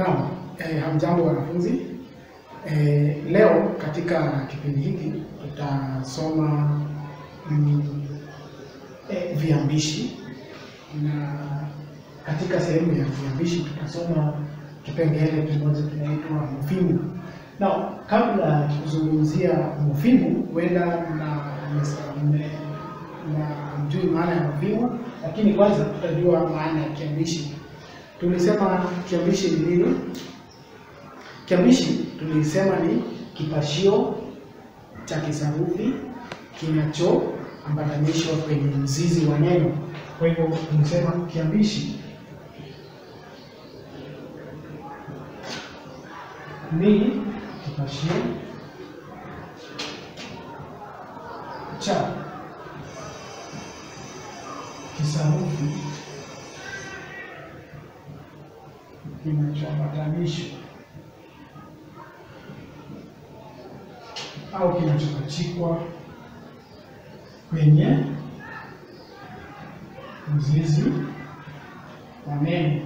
Naam, eh, hamjambo wanafunzi. Eh, leo katika kipindi hiki tutasoma mm, eh, viambishi na katika sehemu ya viambishi tutasoma kipengele kimoja kinaitwa mofimu. Na kabla ya kuzungumzia mofimu, huenda na na mjui maana ya mofimu, lakini kwanza tutajua maana ya kiambishi. Tulisema kiambishi ni nini? Kiambishi tulisema ni kipashio cha kisarufi kinachoambatanishwa kwenye mzizi wa neno. Kwa hivyo tulisema kiambishi ni kipashio cha kisarufi kinachoambatanishwa au kinachopachikwa kwenye mzizi wa neno.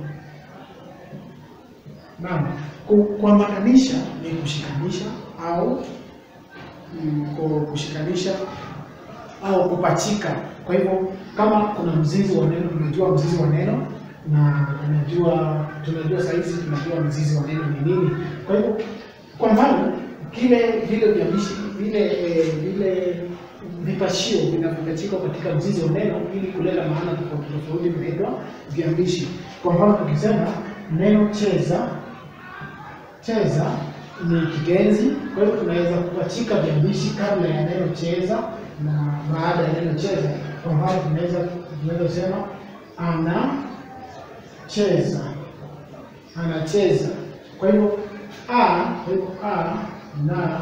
Naam, ku- kuambatanisha ni kushikanisha au mm, ku- kushikanisha au kupachika. Kwa hivyo kama kuna mzizi wa neno, tunajua mzizi wa neno na tunajua tunajua sahizi tunajua mzizi wa neno ni nini. Kwa hivyo kwa mfano kile vile viambishi vile eh, vile vipashio vinavyopachikwa katika mzizi wa neno ili kuleta maana tofauti tofauti vinaitwa viambishi. Kwa mfano tukisema neno cheza, cheza ni kitenzi, kwa hivyo tunaweza kupachika viambishi kabla ya neno cheza na baada ya neno cheza. Kwa mfano tunaweza tunaweza kusema ana cheza, anacheza. Kwa hivyo a, kwa hivyo a na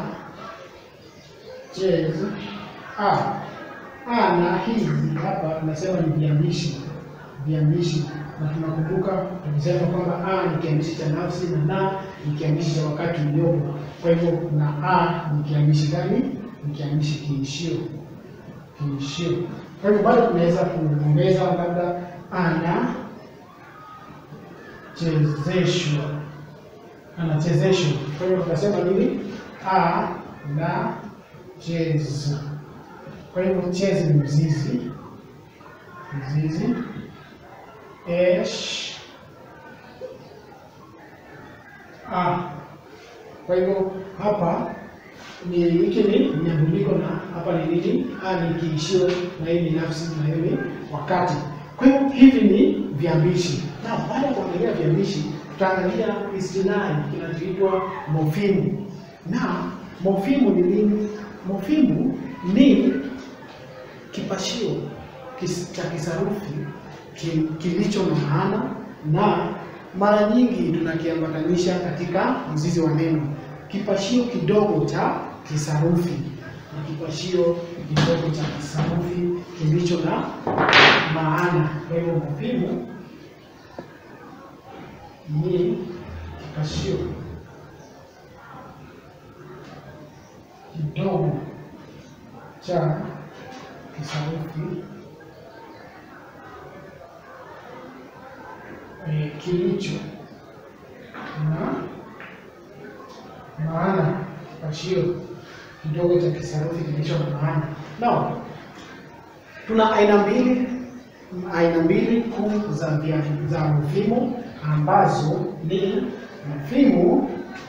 cheza a a na hizi hapa tunasema ni viambishi viambishi, na tunakumbuka tulisema kwamba a ni kiambishi cha nafsi na na ni kiambishi cha wakati uliopo. Kwa hivyo na a ni kiambishi gani? Ni kiambishi kiishio, kiishio. Kwa hivyo bado tunaweza kuongeza labda ana chezeshwa, anachezeshwa. Kwa hivyo tunasema nini? A na cheza. Kwa hivyo chezi ni mzizi, mzizi esh a. Kwa hivyo hapa ni hiki ni mnyambuliko na hapa ni nini? A ni kiishio na hii ni nafsi na hii ni wakati. Kwa hivyo hivi ni viambishi, na baada ya kuangalia viambishi tutaangalia istilahi kinachoitwa mofimu. Na mofimu ni nini? Mofimu ni kipashio kis, cha kisarufi ki, kilicho na maana na mara nyingi tunakiambatanisha katika mzizi wa neno. Kipashio kidogo cha kisarufi ni kipashio kidogo cha kisarufi kilicho na maana. Kwa hivyo mofimu ni kipashio kidogo cha kisarufi e, kilicho na maana. Kipashio kidogo cha kisarufi kilicho na maana. Now, tuna aina mbili aina mbili kuu za vya, za mofimu ambazo ni mofimu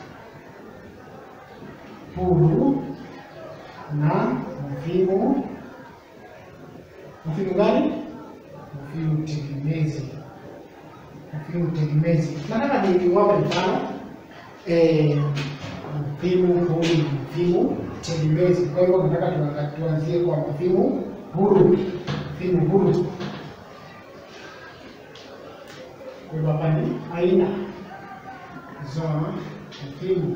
huru na mofimu mofimu gani? Mofimu tegemezi. Mofimu tegemezi. Nataka niwape mfano eh, mofimu huru na mofimu tegemezi. Kwa hivyo nataka tuanga- tuanzie kwa mofimu huru. Mofimu huru, kwa hivyo hapa ni aina za mofimu.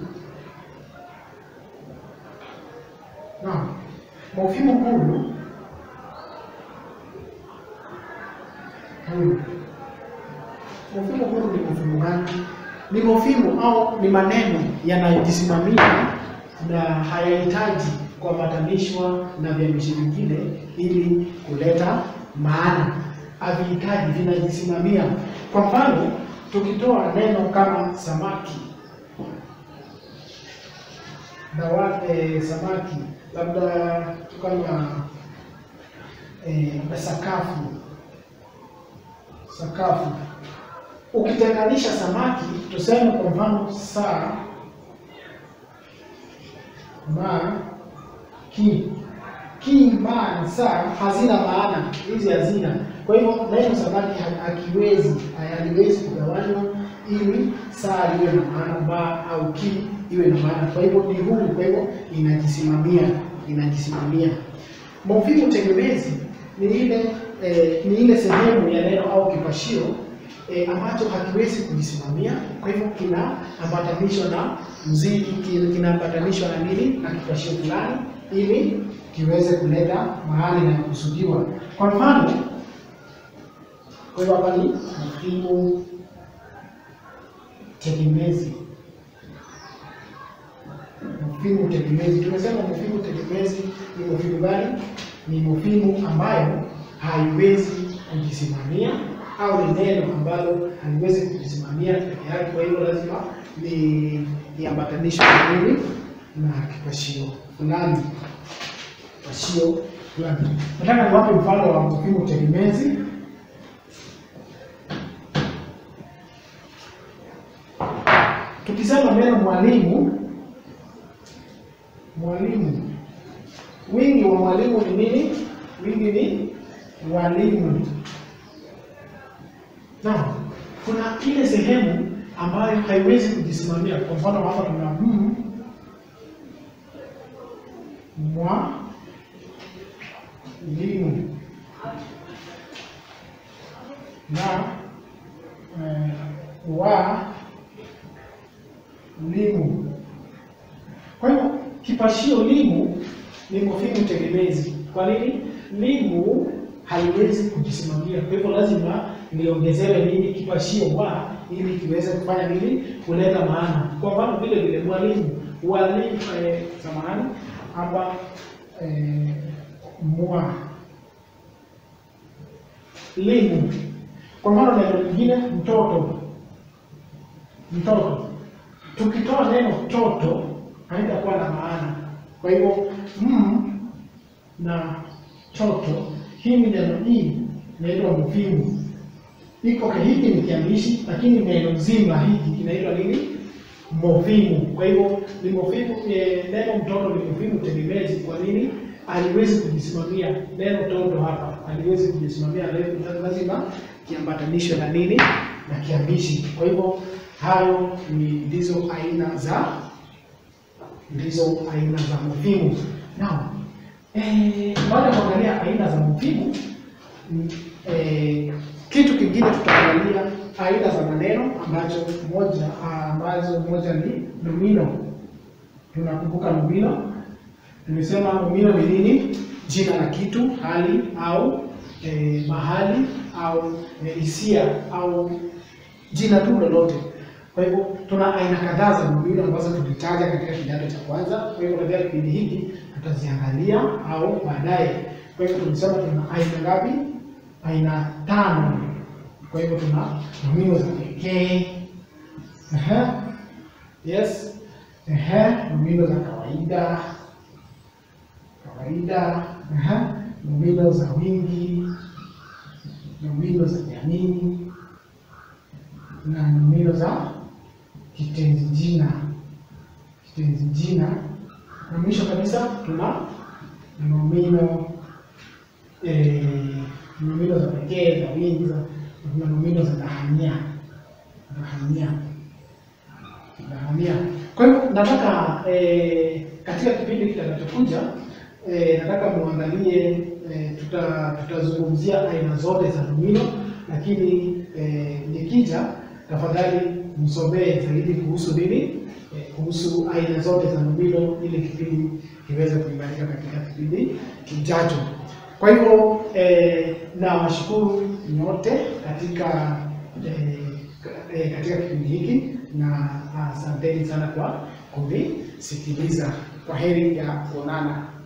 Naam, mofimu huru huru. Mofimu huru ni mofimu gani? Ni mofimu au ni maneno yanayojisimamia na hayahitaji kuambatanishwa na viambishi vingine ili kuleta maana. Havihitaji, vinajisimamia. Kwa mfano, tukitoa neno kama samaki dawa eh, samaki labda kama eh, sakafu sakafu ukitenganisha samaki tuseme kwa mfano saa ma ki ki ma na saa hazina maana hizi hazina kwa hivyo neno samaki ha- hakiwezi haliwezi kugawanywa ili saa iwe na maana ma au ki iwe na maana kwa hivyo ni huru kwa hivyo inajisimamia inajisimamia mofimu tegemezi ni ile eh, ni ile sehemu ya neno au kipashio eh, ambacho hakiwezi kujisimamia. Kwa hivyo kinaambatanishwa na mzidi, ki- kinaambatanishwa na nini, na kipashio fulani, ili kiweze kuleta mahali inayokusudiwa. Kwa mfano, kwa hivyo hapa ni mofimu tegemezi. Mofimu tegemezi, tumesema mofimu tegemezi ni mofimu gani? Ni mofimu ambayo haiwezi kujisimamia au ni neno ambalo haliwezi kujisimamia peke yake. Kwa hivyo lazima ni iambatanishwe na nini, na kipashio fulani, kipashio fulani. Nataka niwape mfano wa mofimu tegemezi. Tukisema neno mwalimu, mwalimu, wingi wa mwalimu ni nini? Wingi ni walimu. Na kuna ile sehemu ambayo haiwezi kujisimamia. Kwa mfano hapa tuna m mwa limu na eh, wa limu. Kwa hivyo kipashio limu ni mofimu tegemezi. Kwa nini? Limu haliwezi kujisimamia, kwa hivyo lazima liongezewe nini, kipashio wa, ili kiweze kufanya nini, kuleta maana. Kwa mfano vile vile mwalimu, walimu, eh, samahani hapa eh, mwa limu. Kwa mfano neno lingine mtoto, mtoto tukitoa neno toto haitakuwa na maana. Kwa hivyo m na toto, hii ni neno hii inaitwa mofimu. Iko hiki ni kiambishi, lakini neno zima hiki kinaitwa nini? Mofimu. Kwa hivyo ni mofimu. E, neno mtoto ni mofimu tegemezi. Kwa nini? Aliwezi kujisimamia. Neno toto hapa aliwezi kujisimamia, lazima kiambatanishwe na nini? Na kiambishi. Kwa hivyo hayo ni ndizo aina za ndizo aina za mofimu. Now, eh, baada ya kuangalia aina za mofimu mm, eh, kitu kingine tutaangalia aina za maneno ambacho moja ambazo moja ni nomino. Tunakumbuka nomino, tumesema nomino ni nini? Jina la kitu, hali au eh, mahali au eh, hisia au jina tu lolote. Kwa hivyo tuna aina kadhaa za nomino ambazo tulitaja katika kidato cha kwanza. Kwa hivyo katika kipindi hiki tutaziangalia au baadaye. Kwa hivyo tumesema tuna aina ngapi? Aina tano. Kwa hivyo tuna nomino za pekee, ehe, yes, ehe, nomino za kawaida, kawaida, ehe, nomino za wingi, nomino za jamii na nomino za kitenzi jina, kitenzi jina, na mwisho kabisa tuna nomino eh, nomino za pekee za wingi za tuna nomino za dhahania, dhahania, dhahania. Kwa hivyo nataka eh, katika kipindi kitakachokuja eh, nataka muangalie eh, tuta tutazungumzia aina zote za nomino, lakini eh, nikija tafadhali msomee zaidi kuhusu nini, eh, kuhusu aina zote za nomino ili kipindi kiweze kuimarika katika kipindi kijacho. Kwa hivyo eh, nawashukuru nyote katika eh, eh, katika kipindi hiki na asanteni sana kwa kunisikiliza. Kwa heri ya kuonana.